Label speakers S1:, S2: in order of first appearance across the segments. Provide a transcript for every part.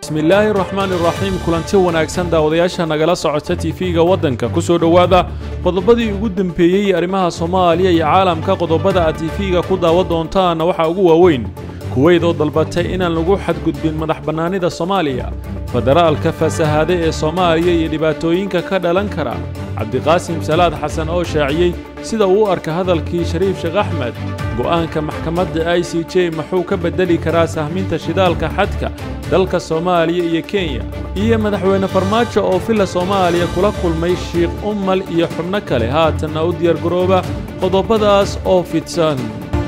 S1: bismillaahi raxmaan iraxiim kulanti wanaagsan daawadayaasha nagala socota tv-ga waddanka ku soo dhowaada qodobadii ugu dembeeyey arrimaha soomaaliya iyo caalamka qodobada aad tv-ga ku daawan doontaanna waxaa ugu waaweyn kuweyd oo dalbatay inaan lagu xadgudbin madax bannaanida soomaaliya federaalka fasahaade ee soomaaliya iyo dhibaatooyinka ka dhalan kara cabdiqaasim salaad xasan oo shaaciyey sida uu u arka hadalkii shariif sheekh axmed go'aanka maxkamadda i c j muxuu ka beddeli karaa sahminta shidaalka xadka dalka soomaaliya iyo kenya iyo madaxweyne farmaajo oo villa soomaaliya kula kulmay shiikh ummal iyo xubno kale haatanna u diyaargarooba qodobadaas oo fidsan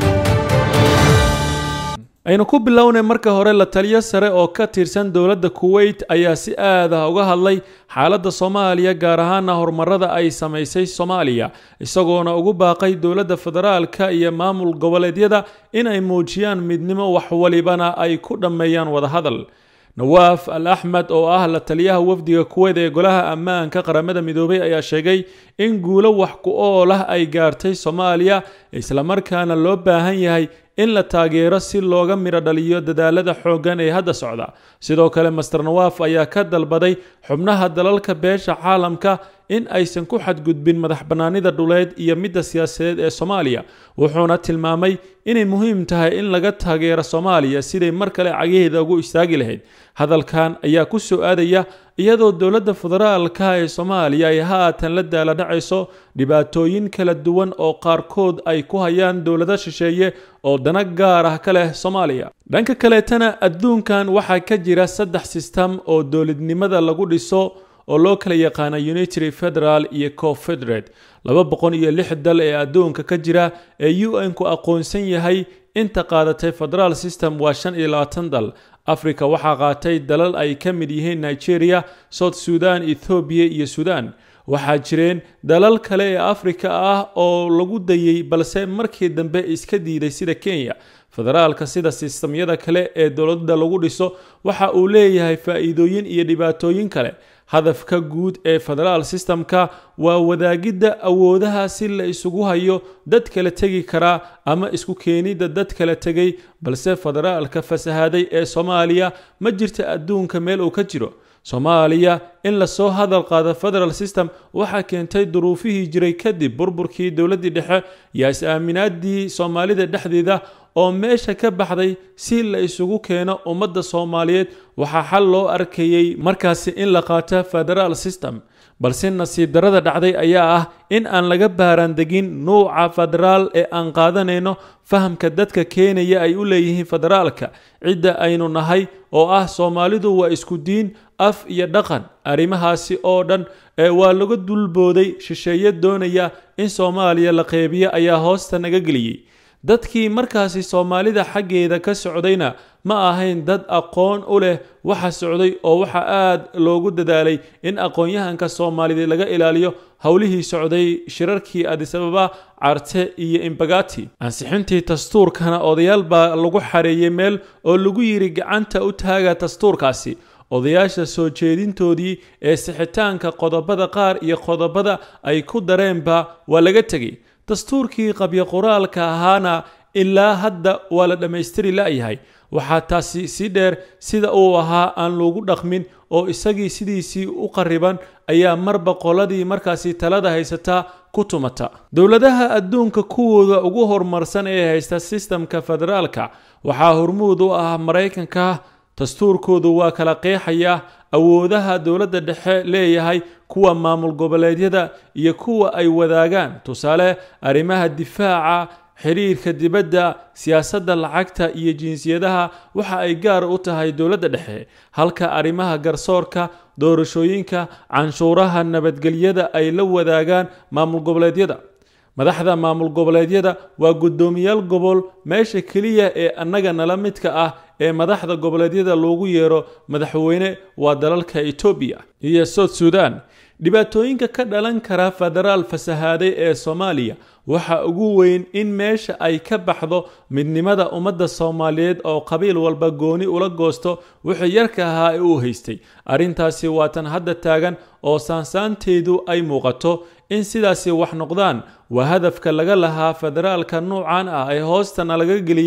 S1: aynu ku bilownay marka hore la taliyo sare oo ka tirsan dowladda kuweyt ayaa si aad ah uga hadlay xaaladda soomaaliya gaar ahaana horumarada ay samaysay soomaaliya isagoona ugu baaqay dowladda federaalka iyo maamul goboleedyada in ay muujiyaan midnimo wax walibana ay ku dhammeeyaan wadahadal nawaaf al axmed oo ah la taliyaha wafdiga kuweyd ee golaha ammaanka qaramada midoobay ayaa sheegay in guulo wax ku ool ah ay gaartay soomaaliya islamarkaana loo baahan yahay in la taageero si looga midho dhaliyo dadaalada xooggan ee hadda socda sidoo kale master nawaaf ayaa ka dalbaday xubnaha dalalka beesha caalamka in aysan ku xadgudbin madax bannaanida dhuleed iyo midda siyaasadeed ee soomaaliya wuxuuna tilmaamay inay muhiim tahay in laga taageero soomaaliya siday mar kale cagaheeda ugu istaagi lahayd hadalkan ayaa ku soo aadaya iyadoo dowladda federaalka ee soomaaliya ay haatan la daaladhacayso dhibaatooyin kala duwan oo qaarkood ay ku hayaan dowlado shisheeye oo dana gaar ah ka leh soomaaliya dhanka kaleetana adduunkan waxaa ka jira saddex sistem oo dowladnimada lagu dhiso oo loo kala yaqaana unitary federal iyo confederate laba boqol iyo lix dal ee adduunka ka jira ee u n ku aqoonsan yahay inta qaadatay federal system waa shan iyo labaatan dal africa waxaa qaatay dalal ay ka mid yihiin nigeria south sudan ethoobiya iyo sudan waxaa jireen dalal kale ee afrika ah oo lagu dayey balse markii dambe iska diiday sida kenya federaalka sida sistamyada kale ee dowladda lagu dhiso waxa uu leeyahay faa'iidooyin iyo dhibaatooyin kale hadafka guud ee federaal systemka waa wadaagidda awoodaha si la isugu hayo dad kala tegi karaa ama isku keenidda dad kala tegay balse federaalka fasahaaday ee soomaaliya ma jirta adduunka meel uu ka jiro soomaaliya in lasoo hadal qaado federal system waxaa keentay duruufihii jiray kadib burburkii dowladdii dhexe iyo is-aaminaadii soomaalida dhexdeeda oo meesha ka baxday si la isugu keeno ummadda soomaaliyeed waxaa xal loo arkayey markaasi in la qaato federal system balse nasiib darada dhacday ayaa ah in aan laga baaraandegin nuuca federaal ee aan qaadanayno fahamka dadka keenaya ay u leeyihiin federaalka cidda aynu nahay oo ah soomaalidu waa isku diin af iyo dhaqan arrimahaasi oo dhan ee waa laga dulbooday shisheeye doonaya in soomaaliya la qeybiyo ayaa hoosta naga geliyey dadkii markaasi soomaalida xaggeeda ka socdayna ma ahayn dad aqoon u leh waxa socday oo waxa aad loogu dadaalay in aqoon-yahanka soomaaliyeed laga ilaaliyo howlihii socday shirarkii adisababa carte iyo imbagati ansixintii dastuurkana odayaal baa lagu xareeyey meel oo lagu yidhi gacanta u taaga dastuurkaasi odayaasha soo jeedintoodii ee sixitaanka qodobada qaar iyo qodobada ay ku dareenba waa laga tegey dastuurkii qabyo qoraalka ahaana ilaa hadda waa la dhammaystiri la'yahay waxaa taasi si dheer sida uu ahaa aan loogu dhaqmin oo isagii sidiisii u qariban ayaa marba qoladii markaasi talada haysataa ku tumata dowladaha adduunka kuwooda ugu horumarsan ee haysta sistamka federaalka waxaa hormuud u ah maraykanka dastuurkoodu waa kala qeexaya awoodaha dowladda dhexe leeyahay kuwa maamul goboleedyada iyo kuwa ay wadaagaan tusaale arrimaha difaaca xiriirka dibadda siyaasadda lacagta iyo jinsiyadaha waxa ay gaar u tahay dowladda dhexe halka arrimaha garsoorka doorashooyinka canshuuraha nabadgelyada ay la wadaagaan maamul goboleedyada madaxda maamul goboleedyada waa guddoomiyaal gobol meesha keliya ee annaga nala midka ah ee madaxda goboleedyada loogu yeero madaxweyne waa dalalka etoobiya iyo south sudan dhibaatooyinka ka dhalan kara federaal fasahaaday ee soomaaliya waxa ugu weyn in meesha ay ka baxdo midnimada ummadda soomaaliyeed oo qabiil walba gooni ula goosto wixii yarka ahaa ee uu haystay arrintaasi waa tan hadda taagan oo saansaanteedu ay muuqato in sidaasi wax noqdaan waa hadafka laga lahaa federaalka nuucan ah ee hoostana laga geliyey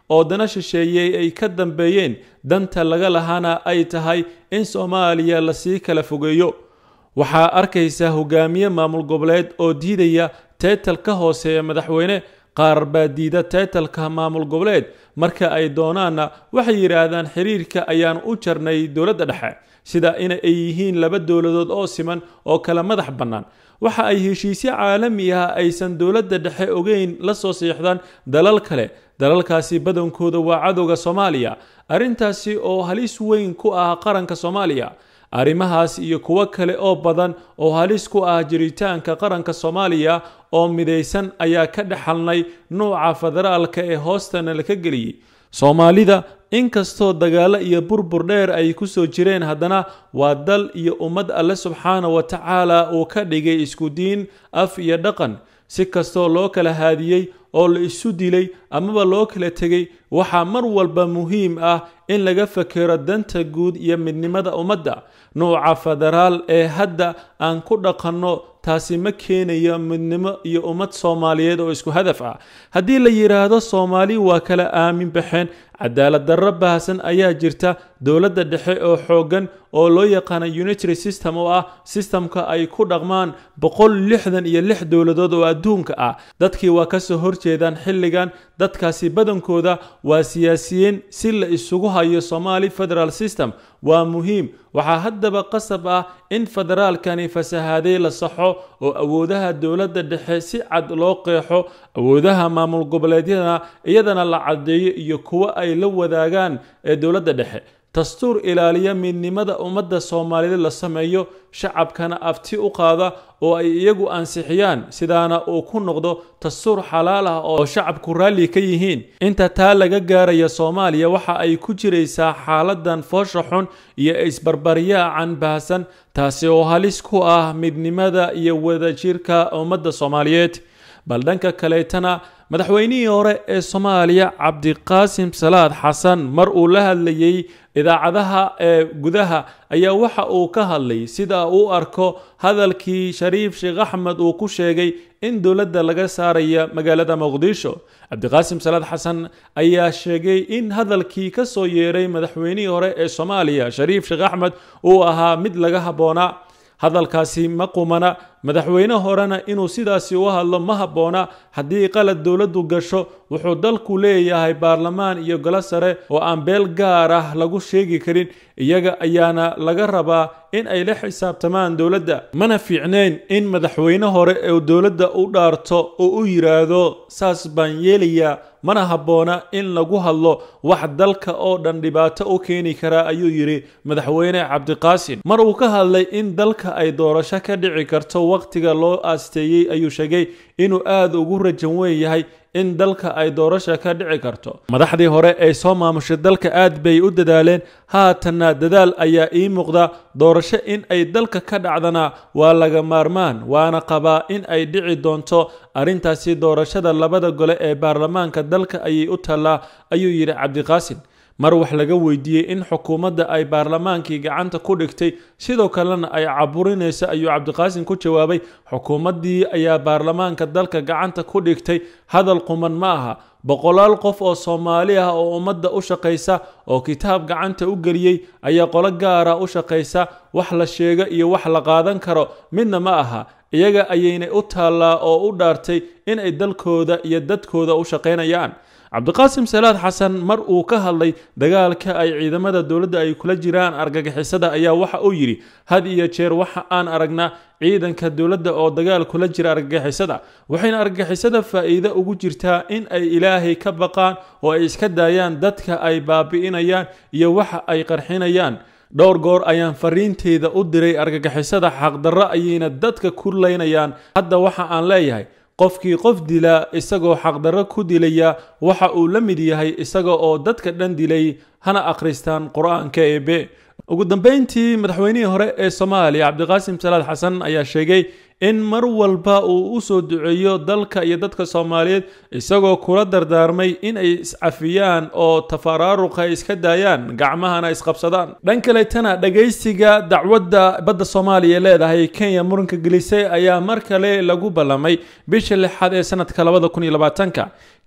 S1: oo dana shisheeyey ay ka dambeeyeen danta laga lahaana ay tahay in soomaaliya lasii kala fogeeyo waxaa arkaysa hogaamiye maamul goboleed oo diidaya teetal ka hooseeya madaxweyne qaar baa diida teetalka maamul goboleed marka ay doonaanna waxay yidhaahdaan xiriirka ayaan u jarnay dowladda dhexe sida in ay yihiin laba dowladood oo siman oo kala madax bannaan waxa ay heshiisyo caalami ah aysan dowladda dhexe ogeyn la soo siixdaan dalal kale dalalkaasi badankooda waa cadowga soomaaliya arrintaasi oo halis weyn ku ah qaranka soomaaliya arrimahaas iyo kuwo kale oo badan oo halis ku ah jiritaanka qaranka soomaaliya oo midaysan ayaa ka dhexalnay nuuca federaalka ee hoostana laka geliyey soomaalida inkastoo dagaalo iyo burbur dheer ay ku soo jireen haddana waa dal iyo ummad alle subxaana wa tacaala uu ka dhigay isku diin af iyo dhaqan si kastoo loo kala haadiyey oo la isu dilay amaba loo kala tegay waxaa mar walba muhiim ah in laga fakero danta guud iyo midnimada ummadda nuuca federaal ee hadda aan ku dhaqanno taasi ma keenayo midnimo iyo ummad soomaaliyeed oo isku hadaf ah haddii la yidhaahdo soomaali waa kala aamin baxeen cadaalad darro baahsan ayaa jirta dowladda dhexe oo xooggan oo loo yaqaana unitary system oo ah sistamka ay ku dhaqmaan boqol lixdan iyo lix dowladood oo adduunka ah dadkii waa kasoo horjeedaan xilligan dadkaasi badankooda waa siyaasiyiin si la isugu hayo somaali federal system waa muhiim waxaa haddaba qasab ah in federaalkani fasahaaday la saxo oo awoodaha dowladda dhexe si cad loo qeexo awoodaha maamul goboleedyadana iyadana la caddeeyo iyo kuwo ay la wadaagaan ee dowladda dhexe dastuur ilaaliya midnimada ummadda soomaaliyeed la sameeyo shacabkana afti u qaada oo ay iyagu ansixiyaan sidaana uu ku noqdo dastuur xalaal ah oo shacabku raalli ka yihiin inta taa laga gaaraya soomaaliya waxa ay ku jiraysaa xaaladan foosha xun iyo isbarbaryaacan baahsan taasi oo halis ku ah midnimada iyo wadajirka ummadda soomaaliyeed bal dhanka kaleetana madaxweynihii hore ee soomaaliya cabdiqaasim salaad xasan mar uu la hadlayey idaacadaha ee gudaha ayaa waxa uu ka hadlay sida uu arko hadalkii shariif sheekh axmed uu ku sheegay in dowladda laga saaraya magaalada muqdisho cabdiqaasim salaad xasan ayaa sheegay in hadalkii ka soo yeeray madaxweynihii hore ee soomaaliya shariif sheekh axmed uu ahaa mid laga habboonaa hadalkaasi ma qumana madaxweyne horena inuu sidaasi u hadlo ma habboona haddii qalad dowladdu gasho wuxuu dalku leeyahay baarlamaan iyo golo sare oo aan beel gaar ah lagu sheegi karin iyaga ayaana laga rabaa in ay la xisaabtamaan dowladda mana fiicneyn in madaxweyne hore ee dowladda u dhaarto oo u yidhaahdo saas baan yeelayaa mana habboona in lagu hadlo wax dalka oo dhan dhibaato u keeni karaa ayuu yidhi madaxweyne cabdiqaasim mar uu ka hadlay in dalka ay doorasho ka dhici karto waqtiga loo aasteeyey ayuu sheegay inuu aada ugu rajan weyn yahay in dalka ay doorasha ka dhici karto madaxdii hore ee soo maamushay dalka aad bay u dadaaleen haatanna dadaal ayaa ii muuqda doorasho in ay dalka ka dhacdana waa laga maarmaan waana qabaa in ay dhici doonto arrintaasi doorashada labada gole ee baarlamaanka dalka ayay u taallaa ayuu yidhi cabdiqaasim mar wax laga weydiiyey in xukuumadda ay baarlamaankii gacanta ku dhigtay sidoo kalena ay caburinayso ayuu cabdiqaasim ku jawaabay xukuumaddii ayaa baarlamaanka dalka gacanta ku dhigtay hadal quman ma aha boqolaal qof oo soomaali ah oo ummadda u shaqaysa oo kitaab gacanta u geliyey ayaa qolo gaara u shaqaysa wax la sheego iyo wax la qaadan karo midna ma aha iyaga ayaynay u taallaa oo u dhaartay inay dalkooda iyo dadkooda u shaqaynayaan cabdiqaasim salaad xasan mar uu ka hadlay dagaalka ay ciidamada dowladda ay kula jiraan argagixisada ayaa waxa uu yidhi had iyo jeer waxa aan aragnaa ciidanka dowladda oo dagaal kula jira argagixisada waxayna argagixisada faa'iido ugu jirtaa in ay ilaahay ka baqaan oo ay iska daayaan dadka ay baabi'inayaan iyo waxa ay qarxinayaan dhowr goor ayaan fariinteyda u diray argagixisada xaqdarro ayayna dadka ku laynayaan hadda waxa aan leeyahay qofkii qof dilaa isagoo xaqdarro ku dilaya waxa uu la mid yahay isaga oo dadka dhan dilay hana akhristaan qur-aanka eebe ugu dambeyntii madaxweynihii hore ee soomaaliya cabdiqaasim salaad xasan ayaa sheegay in mar walba uu u soo duceeyo dalka iyo dadka soomaaliyeed isagoo kula dardaarmay in ay iscafiyaan oo tafaraaruqa ay iska daayaan gacmahana isqabsadaan dhan kaletana dhagaysiga dacwadda badda soomaaliya leedahay kenya muranka gelisay ayaa mar kale lagu ballamay bisha lixaad ee sanadka labada kun iyo labaatanka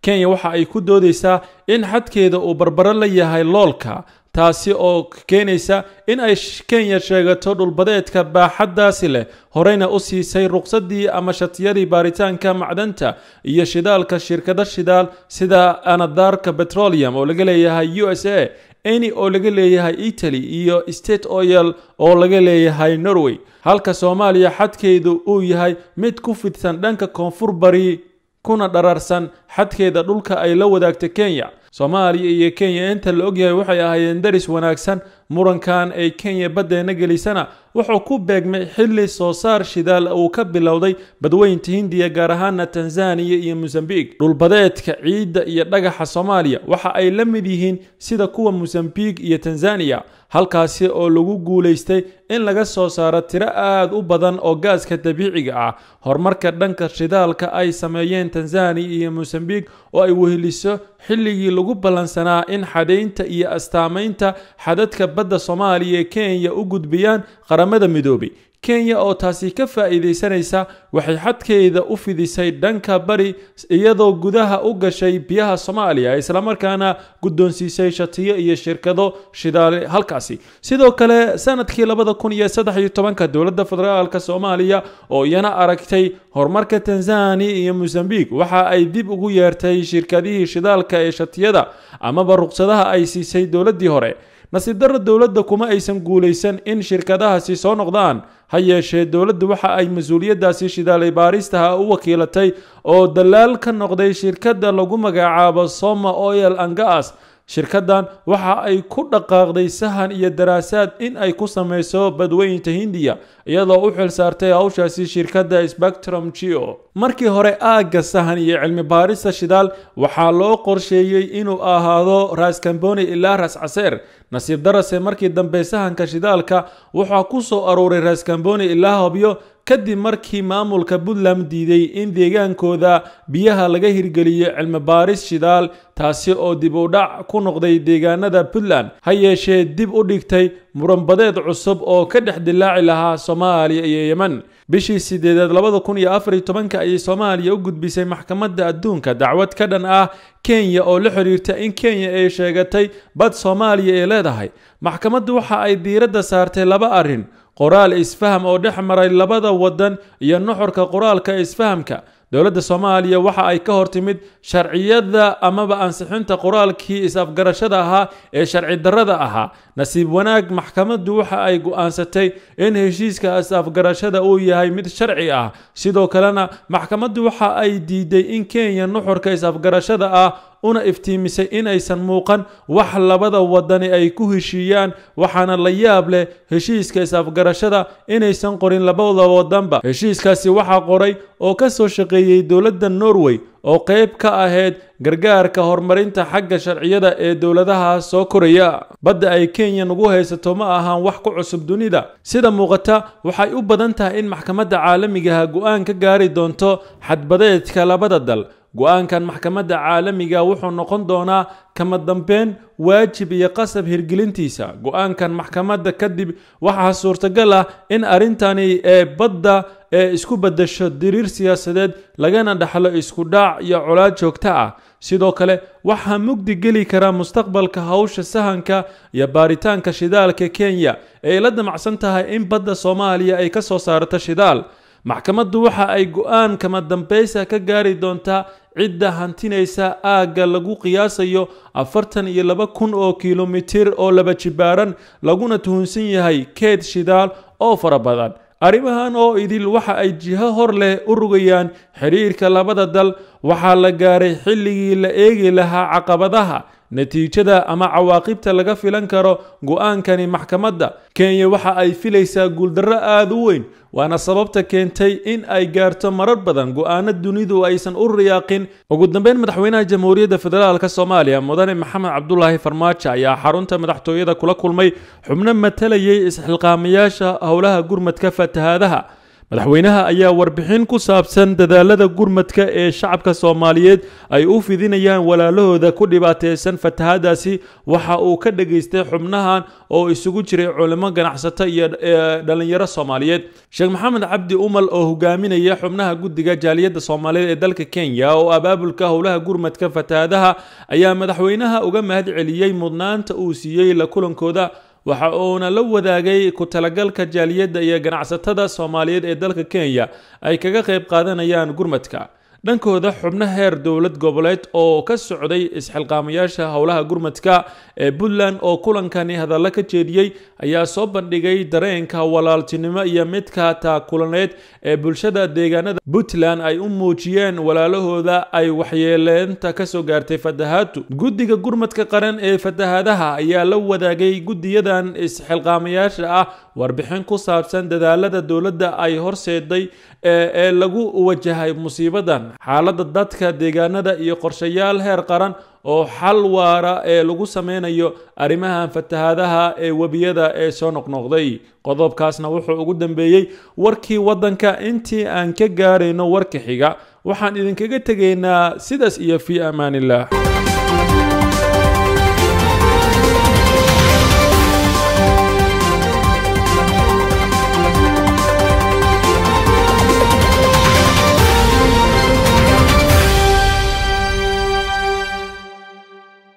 S1: kenya waxa ay ku doodaysaa in xadkeeda uu barbaro la yahay loolka taasi oo keenaysa in ay kenya sheegato dhulbadeedka baaxaddaasi leh horeyna u siisay ruqsadii ama shatiyadii baaritaanka macdanta iyo shidaalka shirkado shidaal sida anadarka petroleum oo laga leeyahay u s a eni oo laga leeyahay italy iyo state oil oo laga leeyahay norway halka soomaaliya xadkeedu uu yahay mid ku fidsan dhanka koonfur bari kuna dhararsan xadkeeda dhulka ay la wadaagta kenya soomaaliya iyo kenya inta la ogyahay waxay ahaayeen daris wanaagsan murankan ay kenya baddeena gelisana wuxuu ku beegmay xilli soo saar shidaal uu ka bilowday badweynta hindiya gaar ahaana tanzaniya iyo mosambiq dhulbadeedka ciidda iyo dhagaxa soomaaliya waxa ay la mid yihiin sida kuwa mosambiq iyo tanzaniya halkaasi oo lagu guulaystay in laga soo saaro tiro aad u badan oo gaaska dabiiciga ah horumarka dhanka shidaalka ay sameeyeen tanzaniya iyo mosambiq oo ay weheliso xilligii lagu ballansanaa in xadaynta iyo astaamaynta xadadka badda soomaaliya ee kenya u gudbiyaan qaramada midoobay kenya oo taasi ka faa'iidaysanaysa waxay xadkeeda u fidisay dhanka bari iyadoo gudaha u gashay biyaha soomaaliya islamarkaana guddoonsiisay shatiyo iyo shirkado shidaale halkaasi sidoo kale sanadkii labada kun iyo saddex iyo tobanka dowladda federaalka soomaaliya oo iyana aragtay horumarka tanzaniya iyo mosambiq waxa ay dib ugu yeertay shirkadihii shidaalka ee shatiyada amaba ruqsadaha ay siisay dowladdii hore nasiib darro dowladda kuma aysan guulaysan in shirkadahaasi soo noqdaan ha yeeshee dowladdu waxa ay mas-uuliyaddaasi shidaalay baaristaha u wakiilatay oo dalaal ka noqday shirkadda lagu magacaabo soma oil angas shirkaddan waxa ay ku dhaqaaqday sahan iyo daraasaad in ay ku samayso badweynta hindiya iyadoo u xil saartay hawshaasi shirkadda spectrum geo markii hore aagga sahan iyo cilmi baarista shidaal waxaa loo qorsheeyey inuu ahaado raaskamboni ilaa raas caseer nasiib darase markii dambe sahanka shidaalka waxaa ku soo aruuray raaskamboni ilaa hobyo kadib markii maamulka puntland diiday in deegaankooda biyaha laga hirgeliyo cilmi baaris shidaal taasi oo dib u dhac ku noqday deegaanada puntland ha yeeshee dib u dhigtay muranbadeed cusub oo ka dhex dilaaci lahaa soomaaliya iyo yemen bishii sideedaad labada kun iyo afar iyo tobanka ayay soomaaliya u gudbisay maxkamadda adduunka dacwad ka dhan ah kenya oo la xiriirta in kenya ay sheegatay bad soomaaliya ay leedahay maxkamaddu waxa ay diiradda saartay laba arrin qoraal isfaham oo dhex maray labada waddan iyo nuxurka qoraalka isfahamka dowladda soomaaliya waxa ay ka hor timid sharciyada amaba ansixinta qoraalkii is-afgarashada ahaa ee sharci darrada ahaa nasiib wanaag maxkamaddu waxa ay go'aansatay in heshiiska is-afgarashada uu yahay mid sharci ah sidoo kalena maxkamaddu waxa ay diiday in kenya nuxurka is-afgarashada ah una iftiimisay in aysan muuqan wax labada wadani ay ku heshiiyaan waxaana la yaab leh heshiiska is-afgarashada inaysan qorin labada wadanba heshiiskaasi waxaa qoray oo ka soo shaqeeyey dowladda norway oo qayb ka ahayd gargaarka horumarinta xagga sharciyada ee dowladaha soo koraya badda ay kenya nagu haysato ma ahaan wax ku cusub dunida sida muuqata waxay u badan tahay in maxkamadda caalamigaha go-aan ka gaari doonto xadbadeedka labada dal go-aankan maxkamadda caalamiga wuxuu noqon doonaa kama dambeyn waajib iyo qasab hirgelintiisa go-aankan maxkamadda kadib waxaa suurtagal ah in arrintani ee badda ee isku beddesho diriir siyaasadeed lagana dhaxlo isku dhaac iyo colaad joogto ah sidoo kale waxaa mugdi geli kara mustaqbalka hawsha sahanka iyo baaritaanka shidaalka kenya ee la damacsan tahay in badda soomaaliya ay ka soo saarto shidaal maxkamaddu waxa ay go-aan kama dambaysa ka gaari doontaa cidda hantinaysa aagga lagu qiyaasayo afartan iyo laba kun oo kilomitir oo laba jibaaran laguna tuhunsan yahay keed shidaal oo fara badan arrimahan oo idil waxa ay jiho hor leh u rugayaan xidhiirka labada dal waxaa la gaaray xilligii la eegi lahaa caqabadaha natiijada ama cawaaqibta laga filan karo go-aankani maxkamadda kenya waxa ay filaysaa guuldarro aada u weyn waana sababta keentay in ay gaarto marar badan go-aano dunidu aysan u riyaaqin ugu dambeyn madaxweynaha jamhuuriyadda federaalk soomaaliya mudane maxamed cabdulaahi farmaajo ayaa xarunta madaxtooyada kula kulmay xubno matalayay isxilqaamayaasha howlaha gurmadka fatahaadaha madaxweynaha ayaa warbixin ku saabsan dadaalada gurmadka ee shacabka soomaaliyeed ay u fidinayaan walaalahooda ku dhibaateysan fatahaadaasi waxa uu ka dhageystay xubnahan oo isugu jiray culimo ganacsato iyo dhalinyaro soomaaliyeed sheekh maxamed cabdi umal oo hogaaminaya xubnaha guddiga jaaliyadda soomaaliyeed ee dalka kenya oo abaabulka howlaha gurmadka fatahaadaha ayaa madaxweynaha uga mahad celiyey mudnaanta uu siiyey la kulankooda waxa uuna la wadaagay ku talagalka jaaliyadda iyo ganacsatada soomaaliyeed ee dalka kenya ay kaga qayb qaadanayaan gurmadka dhankooda xubno heer dowlad goboleed oo ka socday isxilqaamayaasha howlaha gurmadka ee puntland oo kulankani hadallo ka jeediyey ayaa soo bandhigay dareenka walaaltinimo iyo midka taakulaneed ee bulshada deegaanada puntland ay u muujiyeen walaalahooda ay waxyeeleenta kasoo gaartay fatahaadu guddiga gurmadka qaran ee fatahaadaha ayaa la wadaagay guddiyadan isxilqaamayaasha ah warbixin ku saabsan dadaalada dowladda ay horseeday ee lagu wajahay musiibadan xaaladda dadka deegaanada iyo qorshayaal heer qaran oo xal waara ee lagu sameynayo arrimahan fatahaadaha ee webiyada ee soo noqnoqday qodobkaasna wuxuu ugu dambeeyey warkii waddanka intii aan ka gaarayno warka xiga waxaan idinkaga tegaynaa sidaas iyo fii amaaniillah